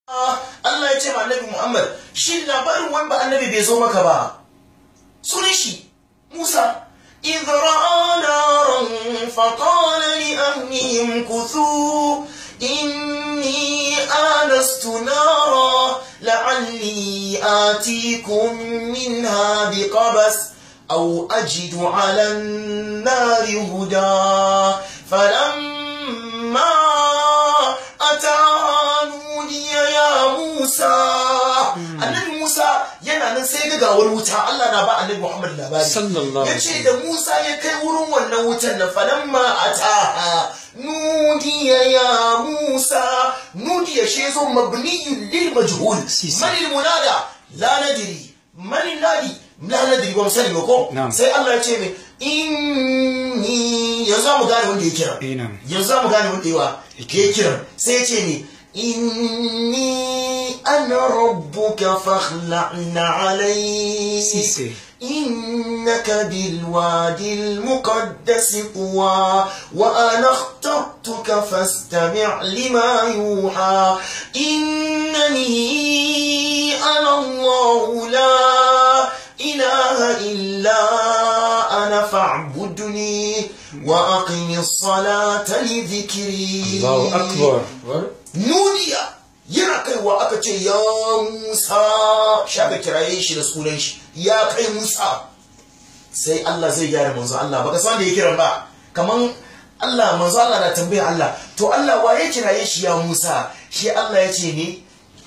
Allah ya ce ma annabi Muhammad shi labarin wani ba annabi bai zo maka ba sunan shi Musa إذ رأى نارا فقال لأهلهم كثوا إني آنست نارا لعلي آتيكم منها بقبس أو أجد على النار هدى فلما أتاها نودي يا موسى annabi Musa yana nan sai ga gawar wuta Allah na ba annabi Muhammad labari Sallallahu alaihi yace da Musa ya kai wurin wannan wutan nan falamma ataha nudiya ya Musa nudiya shi zo mabniyun lil majhul Si, si. man al munada la nadri man al nadi la nadri ba mu sani ba ko Na'am. sai Allah ya ce mai inni yanzu za mu gane wanda ya kira Eh, na'am. yanzu za mu gane wanda yawa ya kira sai ya ce ni inni ana rabbuka fakhla'na alayk Si, si. إنك بالوادي المقدس طوى وأنا اخترتك فاستمع لما يوحى إنني أنا الله لا إله إلا أنا فاعبدني وأقم الصلاة لذكري Allahu akbar nuniya yana kaiwa aka ce ya musa shaka kiraye shi da sunan shi ya kai musa sai Allah zai gyara manzo Allah baka san da ya kiran ba kaman Allah manzo Allah na tambaya Allah to Allah wa ya kiraye shi ya musa shi Allah ya ce ne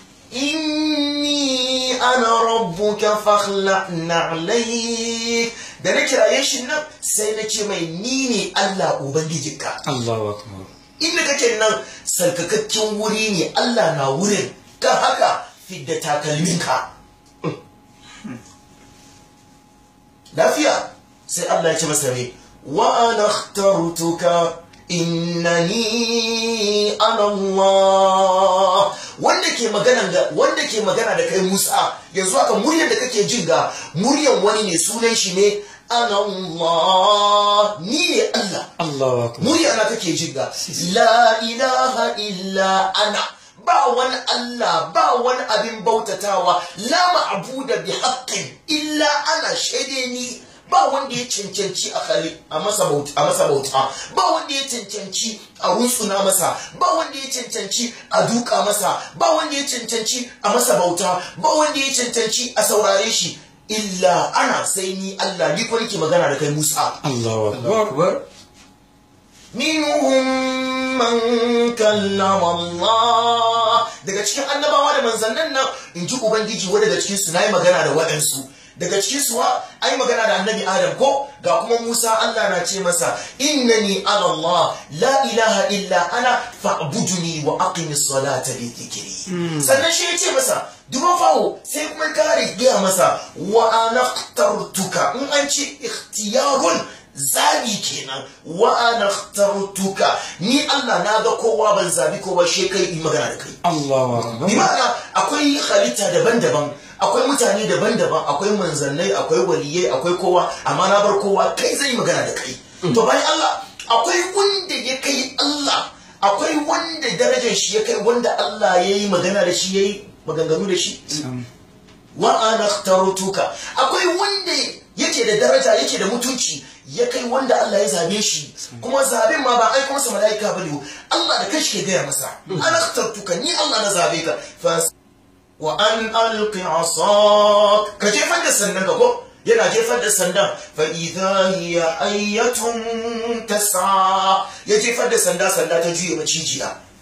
inni ana rabbuka fakhla'na alayk da na kiraye shi nan sai na ce mai ni ne Allah ubangijinka Allahu akbar inda kake nan sarkakakken wuri ne Allah na wurin kan haka fidda takalminka lafiya sai Allah ya ce masa ne wa ana ikhtartuka innani ana Allah wanda ke magana da wanda ke magana da kai Musa yanzu haka muryar da kake jin ga muryar wani ne sunan shi ne ana Allah ni ne Allah Allahu akbar murya na kake jin ga la ilaha illa ana ba wani Allah ba wani abin bautatawa la ma'buda bi haqqin illa ana shaide ni ba wanda ya cancanci a khali a masa bauta a masa bauta ba wanda ya cancanci a rutsuna masa ba wanda ya cancanci a duka masa ba wanda ya cancanci a masa bauta ba wanda ya cancanci a saurare shi illa ana sai ni Allah ni ko nake magana da kai Musa Allahu akbar minhum man kallama Allah daga cikin annabawa da manzannin nan in ji ubangiji wa daga cikin su nayi magana da waɗansu daga cikin su wa ai magana da annabi Adam ko ga kuma Musa Allah na ce masa innani ala Allah la ilaha illa ana fa'buduni wa aqimis salata li dhikri sannan shi ya ce masa duba fawo sai kuma kare gaya masa wa ana ikhtartuka in an ce ikhtiyarun zabi kenan wa ana ikhtartuka ni Allah na ga kowa ban zabi kowa she kai yi magana da kai Allahu akbar bi ma'ana akwai halitta daban-daban akwai mutane daban-daban akwai manzannai akwai waliyai akwai kowa amma na bar kowa kai zai yi magana da kai to bayan Allah akwai wanda ya kai Allah akwai wanda darajar shi ya kai wanda Allah ya yi magana da shi ya yi maganganu da shi Sam. wa ana ikhtartuka akwai wanda yake da daraja yake da mutunci ya kai wanda Allah ya zabe shi kuma zaben ma ba aiko masa malaika bane Allah da kanshi ke gaya masa ana ikhtartuka ni Allah na zabe ka fa wa an alqi asak ka jefar da sandan ka ko yana jefar da sandan fa idha hiya ayatun tas'a ya jefar da sanda sanda ta juye macijiya